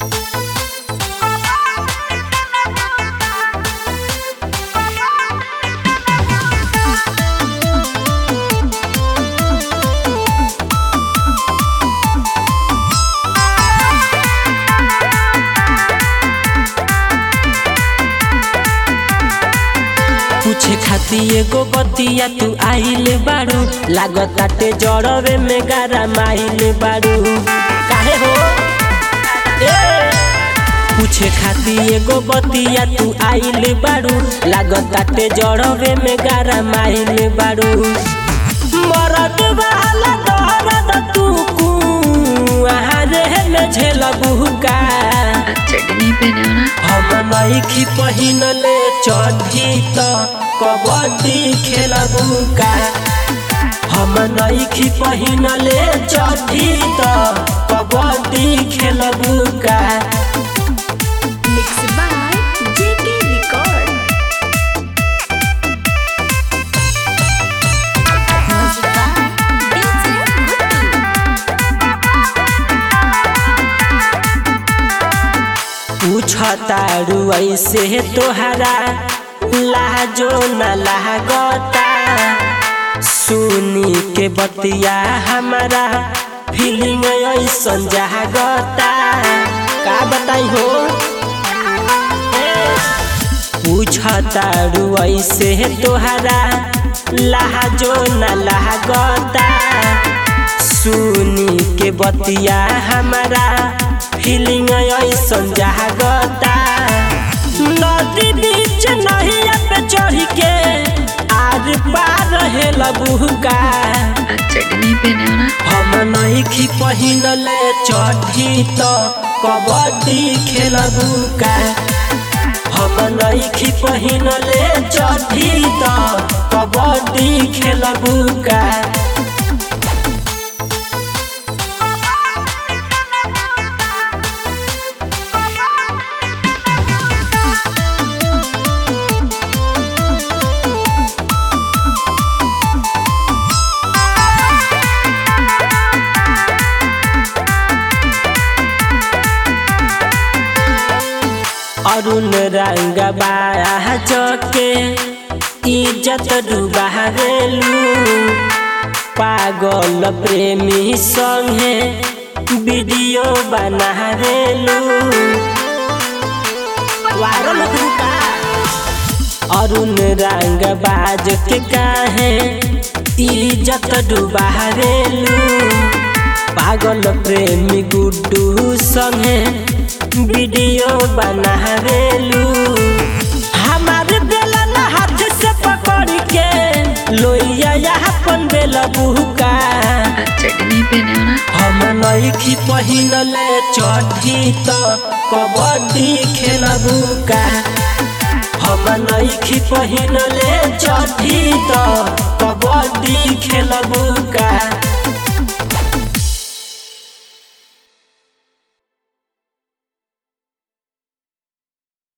पूछे खाती एगो बतिया तू आइल बारू लागताटे जड़वे में गारा माइल बारू काहे हो ए पूछे खाती एगो बतिया तू आइल बारू लागताटे जड़वे में गारा माइल बारू मरद वाला दर्द तू कुआरे में झेलबू का चटनी पे ना हम नईखी पहिनले चढ़ी त कबड्डी खेलबू का हम नईखी पहिनले चढ़ी त कबड्डी खेलबू का Mixed by JK Record. Music by DJ Guttu. पूछतारू ऐसे तोहरा लाजो न लागता सुनी के बतिया हमारा फीलिंग ऐसन जागता का बताई हो पूछतारू ऐसे तोहरा लाजो न लागता सुनी के बतिया हमारा फीलिंग ऐसन जागता नदी बीच नहिया पे चढ़ के आर पार हेलबू का चटनी पे ना हम नईखी पहिनले चढ़ी त कबड्डी खेलबू का हम नईखी पहिनले चढ़ी त कबड्डी खेलबू का अरुण रंग बाके इज्जत डुबारेलू पागल प्रेमी संगे वीडियो बनारेलू वायरल होता अरुण रंग बाज के काहे इज्जत डुबारेलू पागल प्रेमी गुड्डू संगे वीडियो बनावेलू हमारे बेलन हाथ से पकड़ के लोइया अपन बेल बुका चटनी पे ना हम नईखी पहिनले चढ़ी त कबड्डी खेलबू का हम नईखी पहिनले चढ़ी त कबड्डी खेलबू